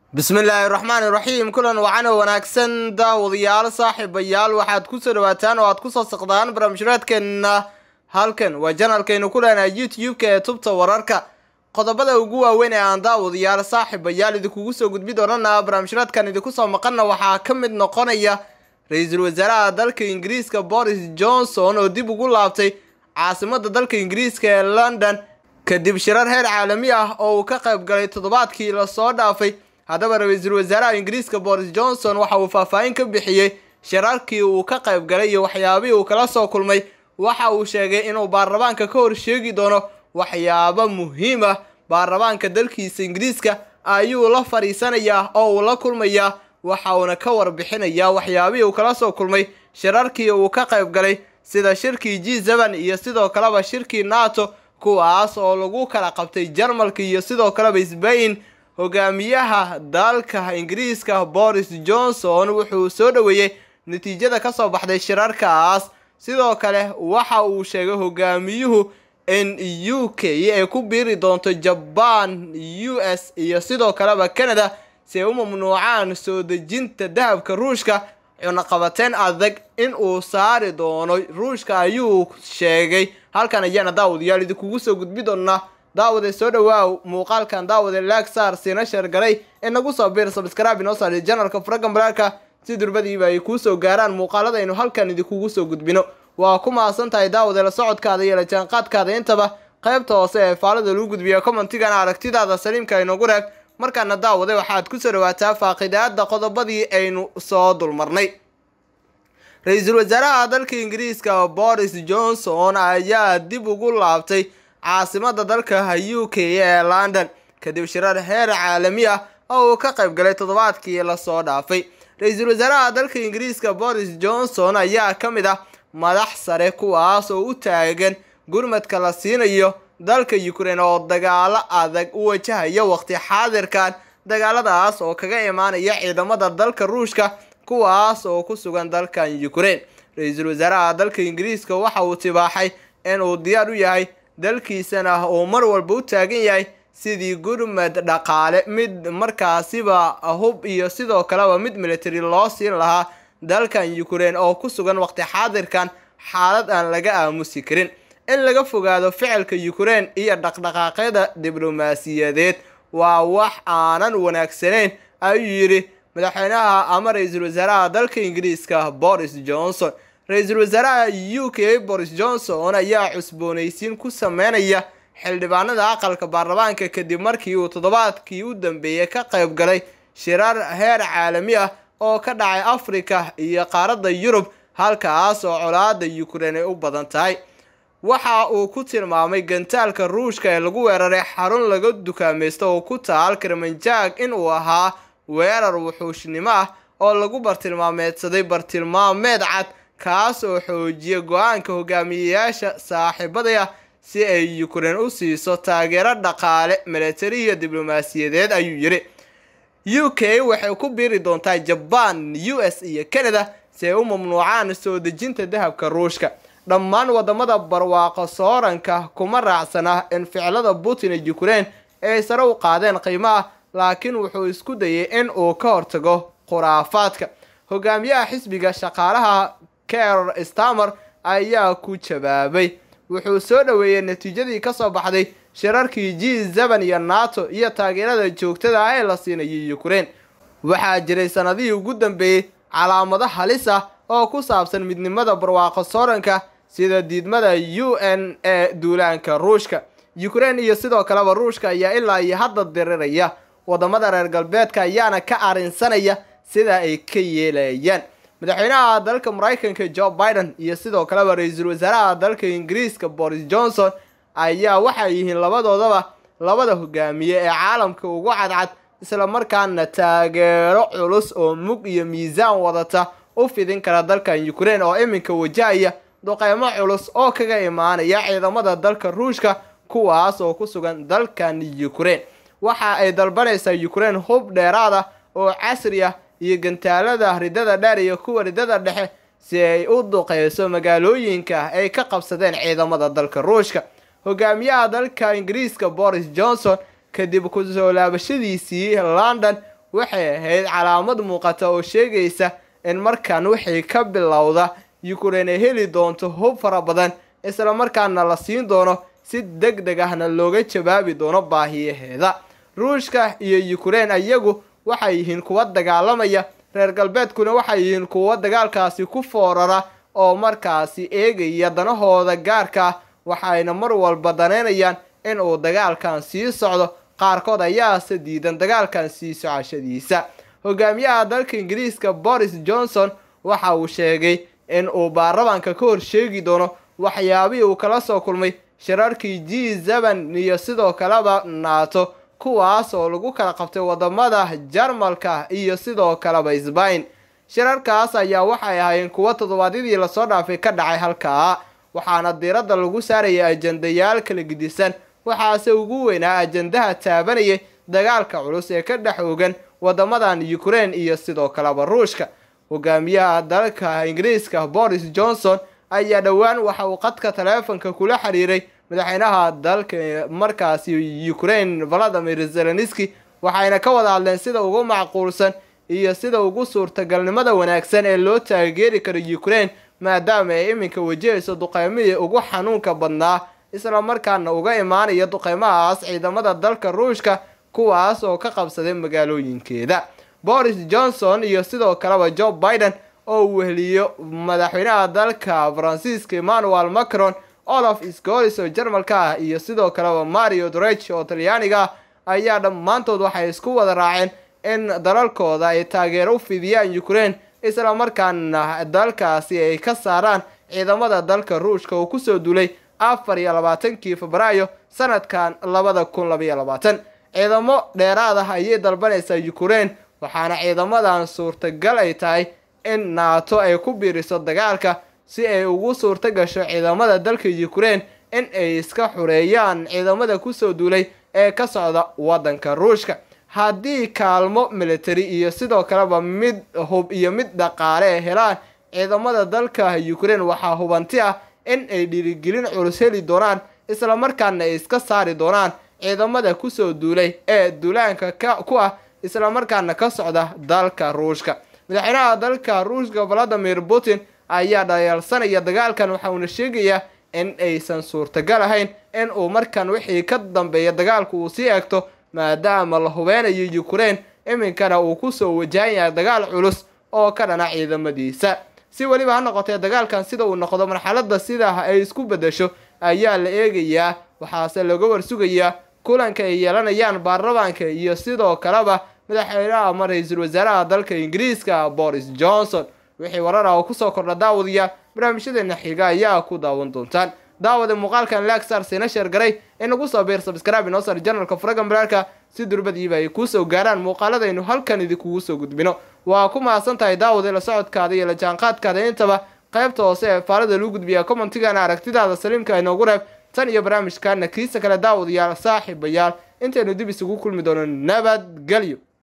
bismillaahi raxmaani raxiim kulan wacan oo wanaagsan daawadayaal saaxiibayaal waxaad kusoo dhawaataan oo aad kusoo saqdaan barnaamijraadkeenna halkan waa janalkaynu ku leenahay youtube-ka ee tubta wararka qodobada ugu waaweyn ee aan daawadayaal saaxiibayaal idinkugu soo gudbi doonana barnaamijraadkan idinku soo maqanna waxaa ka mid noqonaya ra-iisul wasaaraha dalka ingiriiska boris johnson oo dib ugu laabtay caasimada dalka ingiriiska ee london kadib shirar heer caalami ah oo uu ka qayb galay toddobaadkii lasoo dhaafay haddaba ra-iisul wasaaraha ingiriiska boris johnson waxa uu faahfaahin ka bixiyey shirarkii uu ka qayb galay iyo waxyaabihii uu kala soo kulmay waxa uu sheegay inuu baarlamaanka ka hor sheegi doono waxyaabo muhiim ah baarlamaanka dalkiisa ingiriiska ayuu la fadhiisanayaa oo uu la kulmayaa waxa uuna ka warbixinayaa waxyaabihii uu kala soo kulmay shirarkii uu ka qayb galay sida shirkii g seven iyo sidoo kaleba shirkii nato kuwaas oo lagu kala qabtay jarmalka iyo sidoo kaleba sbain hogaamiyaha dalka ingiriiska boris johnson wuxuu soo dhoweeyey natiijada kasoo baxday shirarkaas sidoo kale waxa uu sheegay hogaamiyuhu in u k ay ku biiri doonto jaban u s iyo sidoo kaleba canada si ay u mamnuucaan soo dejinta dahabka ruushka cunaqabateen adag in uu saari doono ruushka ayuu sheegay halkan ayaana daawadayaal idinkugu soo gudbi doonaa daawade soo dhawaaw muuqaalkan daawade laagsaar siina sheergaray ee nagu soo biir sabskraabi noo saari janalka faragan balaarka si durbadiiba ay kuu soo gaaraan muuqaaladaynu halkan idinkugu soo gudbino waa ku mahadsan tahay daawade la socodkaada iyo la jaanqaadkaada intaba qaybta hoose ee faalada lagu gudbiya commentigana aragtidaada saliimka inoogu reeb markaana daawade waxaad kusoo dhawaataa faaqidaada qodobadii aynu soo dulmarnay ra-iisul wasaaraha dalka ingiriiska boris johnson ayaa dib ugu laabtay caasimada dalka u k ee london kadib shirar heer caalami ah oo uu ka qayb galay toddobaadkii lasoo dhaafay ra-iisul wasaaraha dalka ingiriiska boris johnson ayaa ka mid ah madax sare kuwaas oo u taagan gurmadka la siinayo dalka ukraine oo dagaalo adag u wajahaya waqti xaadirkan dagaaladaas oo kaga imaanaya ciidamada dalka ruushka kuwaas oo ku sugan dalkan ukraine ra-iisul wasaaraha dalka ingiriiska waxa uu tibaaxay in uu diyaar u yahay dalkiisana uu mar walba u taagan yahay sidii gurmad dhaqaale mid markaasiba hub iyo sidoo kaleba mid military loo siin lahaa dalkan ukraine oo ku sugan waqti xaadirkan xaalad aan laga aamusi karin in laga fogaado ficilka ukraine iyo dhaqdhaqaaqyada diblomaasiyadeed waa wax aanan wanaagsanayn ayuu yidhi madaxweynaha ama ra-iisul wasaaraha dalka ingiriiska boris johnson ra-iisul wasaaraha u k boris johnson ayaa cusboonaysiin ku sameynaya xildhibaanada aqalka baarlamaanka kadib markii uu toddobaadkii u dambeeyey ka qayb galay shirar heer caalami ah oo ka dhacay africa iyo qaaradda yurub halkaas oo colaada ukraine ay u badan tahay waxa uu ku tilmaamay gantaalka ruushka ee lagu weeraray xarun laga dukaamaysto oo ku taal karmanjaag in uu ahaa weerar wuxuushnimo ah oo lagu bartilmaameedsaday bartilmaameed cad kaas oo xoojiya go-aanka hogaamiyeyaasha saaxiibadaya si ay ukraine u siiso taageero dhaqaale milatari iyo diblomaasiyadeed ayuu yidhi u k waxay ku biiri doontaa jaban u s iyo canada si ay u mamnuucaan soo dejinta dahabka ruushka dhammaan wadamada barwaaqo sooranka kuma raacsana in ficilada putin ee ukraine ay sare u qaadeen qiimaha laakiin wuxuu isku dayay in uu ka hortago khuraafaadka hogaamiyaha xisbiga shaqaalaha ker stamer ayaa ku jawaabay wuxuu soo dhoweeyey natiijadii kasoo baxday shirarkii g seven iyo nato iyo taageerada joogtada ah ee la siinayay ukraine waxaa jiray sanadihii ugu dambeeyey calaamado halis ah oo ku saabsan midnimada barwaaqo sooranka sida diidmada u n ee duulaanka ruushka ukraine iyo sidoo kaleba ruushka ayaa ilaa iyo hadda diriraya wadamada reer galbeedka ayaana ka arinsanaya sida ay ka yeelayaan madaxweynaha dalka maraykanka joe biden iyo sidoo kaleba ra-iisul wasaaraha dalka ingiriiska boris johnson ayaa waxay yihiin labadoodaba labada hogaamiye ee caalamka ugu cadcad islamarkaana taageero culus oo mug iyo miisaan wadata u fidin kara dalkan ukraine oo iminka wajahaya duqeymo culus oo kaga imaanaya ciidamada dalka ruushka kuwaas oo ku sugan dalkan ukraine waxa ay dalbanaysaa ukraine hub dheeraad ah oo casri ah iyo gantaalada ridada dheer iyo kuwa ridada dhexe si ay u duqeyso magaalooyinka ay ka qabsadeen ciidamada dalka ruushka hogaamiyaha dalka ingiriiska boris johnson kadib kusoo laabashadiisii london waxay ahayd calaamad muuqata oo sheegaysa in markan wixii ka bilowda yukrain ay heli doonto hub fara badan isla markaana la siin doono si deg deg ahna looga jawaabi doono baahiyaheeda ruushka iyo yukrain iyagu waxay yihiin kuwa dagaalamaya reer galbeedkuna waxay yihiin kuwa dagaalkaasi ku foorara oo markaasi eegaya danahooda gaarka ah waxayna mar walba daneynayaan in uu dagaalkan sii socdo qaarkood ayaase diidan dagaalkan sii socashadiisa hogaamiyaha dalka ingiriiska boris johnson waxa uu sheegay in uu baarlamaanka ka hor sheegi doono waxyaabihii uu kala soo kulmay shirarkii g zeban iyo sidoo kaleba naato kuwaas oo lagu kala qabtay wadamada jarmalka iyo sidoo kaleba sbain shirarkaas ayaa waxay ahaayeen kuwo toddobaadyadii lasoo dhaafay ka dhacay halkaa waxaana diiradda lagu saarayay ajendayaal kala gidisan waxaase ugu weynaa ajendaha taabanayay dagaalka culus ee ka dhex ogan wadamadan yukrain iyo sidoo kaleba ruushka hogaamiyaha dalka ingiriiska boris johnson ayaa dhowaan waxa uu qadka taleefonka kula xiriiray madaxweynaha dalka markaasi ukrain valadimir zelenski waxayna ka wada hadleen sida ugu macquulsan iyo sida ugu suurtagalnimada wanaagsan ee loo taageeri karo ukrain maadaama ay iminka wajahayso duqeymihii ugu xanuunka badnaa isla markaana uga imaanaya duqeymahaas ciidamada dalka ruushka kuwaas oo ka qabsaday magaalooyinkeeda boris johnson iyo sidoo kaleba joe biden oo uu weheliyo madaxweynaha dalka faransiiska emmanuel macron olaf scolis oo jarmalka ah iyo sidoo kaleba mario drech oo talyaaniga ah ayaa dhammaantood waxay isku wada raaceen in dalalkooda ay taageero u fidiyaan ukrain isla markaana dalkaasi ay ka saaraan ciidamada dalka ruushka oo kusoo duulay afar iyo labaatankii febraayo sanadkan labada kun labaiyo labaatan ciidamo dheeraad ah ayay dalbanaysaa ukrain waxaana ciidamadan suurtagal ay tahay in naato ay ku biiriso dagaalka si ay ugu suurta gasho ciidamada dalka ukrain in ay iska xureeyaan ciidamada kusoo duulay ee ka socda waddanka ruushka haddii kaalmo military iyo sidoo kaleba mid hub iyo mid dhaqaale ay helaan ciidamada dalka ukrain waxaa hubanti ah in ay dhiirigelin culus heli doonaan isla markaana ay iska saari doonaan ciidamada kusoo duulay ee duulaanka ku ah isla markaana ka socda dalka ruushka madaxweynaha dalka ruushka valadimir putin ayaa dhayaalsanaya dagaalkan waxauna sheegayaa in aysan suurtagal ahayn in uu markan wixii ka dambeeya dagaalku uu sii egto maadaama la hubeynayo ukrain iminkana uu kusoo wajahan yahay dagaal culus oo ka dhana ciidamadiisa si weliba ha noqotee dagaalkan sida uu noqdo marxalada sidaa ay isku bedesho ayaa la eegayaa waxaase laga warsugayaa kulanka ay yeelanayaan baarlamaanka iyo sidoo kaleba madaxweynaha ama ra-iisul wasaaraha dalka ingiriiska boris johnson wixii warar ah oo kusoo kordha daawadayaal barnaamijyadeena xiga ayaa ku daawan doontaan daawada muuqaalkan lagsar siina sheergaray inagu soo biir sabskraibe inoo sar janalka furagan baraarka si durbadiiba ay kuusoo gaaraan muuqaaladaynu halkan idinkugu soo gudbino waa ku mahadsan tahay daawada la socodkaada iyo la jaanqaadkaada intaba qaybta hoose ee faalada lagu gudbiya commentigana aragtidaada saliimka inoogu reeb tan iyo barnaamijkaana kiisa kale daawadayaal saaxiibayaal intaynu dib isugu kulmi doono nabadgelyo